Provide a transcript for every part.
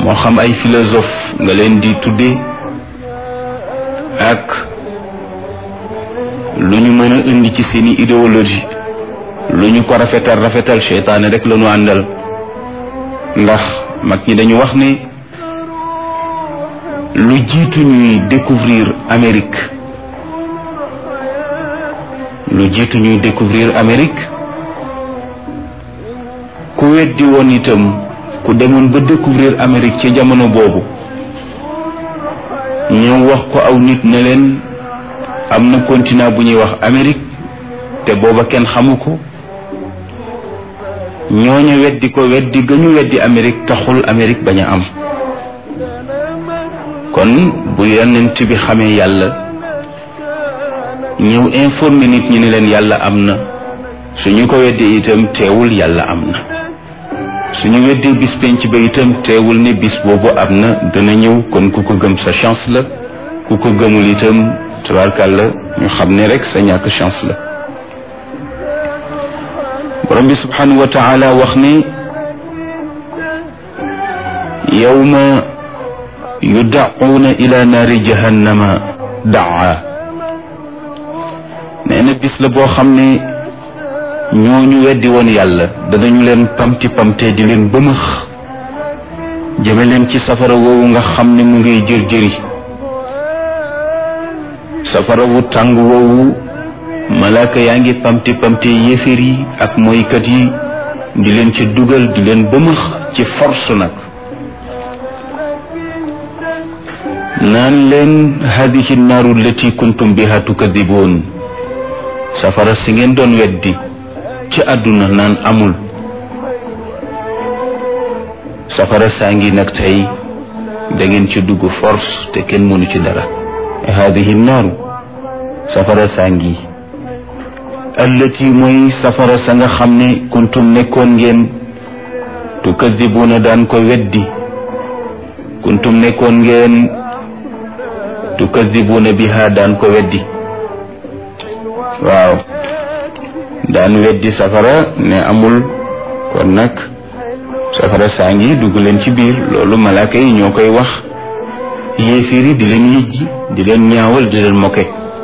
moo xam ay philosophe nga leen di tudde ak lu ñu mën a indi ci seeni idéologie lu ñu ko rafetal rafetal seytaane rek la ñu àndal ndax mag ñi dañu wax ne lu jiitu ñuy découvrir Amérique lu jiitu ñuy découvrir Amérique ku weddi woon itam ku demoon ba découvrir Amérique ci jamono boobu ñëw wax ko aw nit ne leen am na continent bu ñuy wax Amérique te booba kenn xamu ko ñooñu weddi ko weddi ga ñu weddi Amérique taxul Amérique bañ a am kon bu yonent bi xamee yàlla ñëw informé nit ñi ne leen yàlla am na suñu ko weddee itam teewul yàlla am na suñu weddee bis penc ba itam teewul ne bis boobu am na dana ñëw kon ku ko gëm sa chance la ku ko gëmul itam tabarkàlla ñu xam ne rek sa ñàkk chance la borom bi subhanahu wa taala wax ne yawma yudaquuna ila naari jahannama daa nee na bis la boo xam ne ñooñu weddi woon yàlla danañu leen pamti pamte di leen bëmëx jëme leen ci safara woowu nga xam ne mu ngay jër jëri safara wu tàng woowu malaaka yaa ngi pamti pamte yéeféer yi ak moykat yi di leen ci dugal di leen bëmëx ci force nag naan leen hadihi naaru lati kuntum biha tukadiboon safara si ngeen doon weddi ci àdduna naan amul safara saa ngi nag tey da ngeen ci dugg force te kenn mënu ci dara hadihi naaru safara saa ngi allati mooy safara sa nga xam ne kuntum nekkoon ngeen tukadibuuna daan ko weddi kuntum nekkoon ngeen tukadibuuna biha daan ko weddi waaw daan weddi safara ne amul kon nag safara saa ngi dugg leen ci biir loolu malaaka yi ñoo koy wax yéeféer yi di leen yëjji di leen ñaawal di leen moke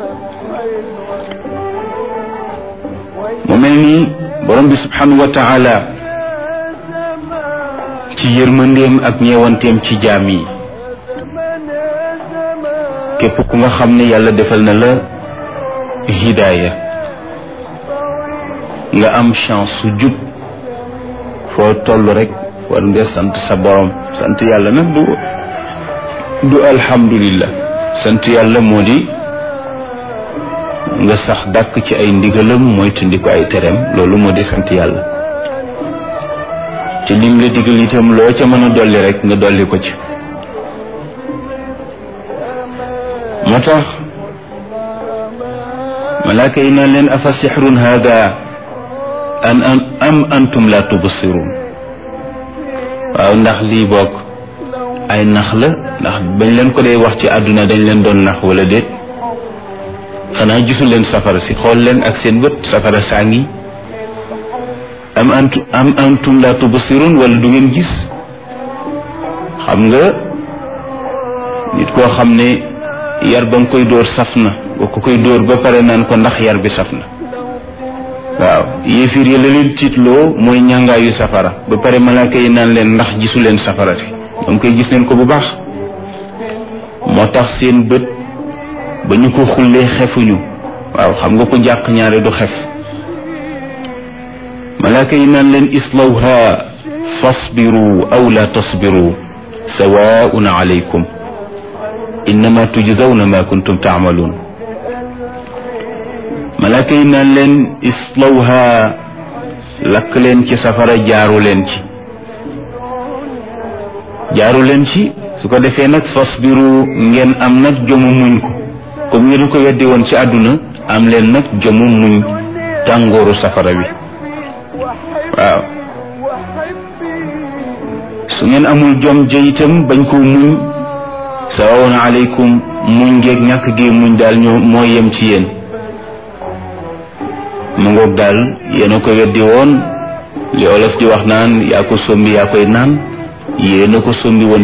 mu mel ni borom bi subhanahu wa taala ci yërmandeem ak ñeewanteem ci jaam yi képp ku nga xam ne yàlla defal na la hidaaya nga am chance su jub foo toll rek war nga sant sa borom sant yàlla nag du du alhamdulillah sant yàlla moo di nga sax dàkk ci ay ndigalam mooy tindi ko ay tereem loolu moo di sant yàlla ci lim la digal itam loo ca mën a dolli rek nga dolli ko ci moo tax malaaka yi naan leen afa sixrun hada an am antum la tubsirun waaw ndax lii bokk ay nax la ndax bañ leen ko dee wax ci àdduna dañ leen doon nax wala déet xanaa gisul leen safara si xool leen ak seen bët safara saa ngi am antu am antum la tubsirun wala du ngeen gis xam nga nit koo xam ne yar ba nga koy dóor saf na boo ko koy dóor ba pare naan ko ndax yar bi saf na waaw yéefir yi la leen tiitloo mooy ñàngaayu safara ba pare malaaka yi naan leen ndax gisu leen safara si danga koy gis leen ko bu baax moo tax seen bët ba ñu ko xullee xefuñu waaw xam nga ko jàq ñaare du xef malaaka yi naan leen islawha fasbiru aw la tasbiru sawaun alaykum innama tujzawna ma kuntum taamaluun malaaka yi naan leen islawha lakk leen ci safara jaaru leen ci jaaru leen ci su ko defee nag fasbiru ngeen am nag jomu muñ ko comme ngeen ko weddi woon ci àdduna am leen nag jomu muñ tàngooru safara wi waaw su ngeen amul jom jëyitam bañ koo muñ sawawoon aleykum muñ ngeeg ñàkk gi muñ daal ñoo moo yem ci yéen mu ngoog daal yéen a ko weddi woon li olof di wax naan yaa ko sombi yaa koy naan yéen a ko sombi woon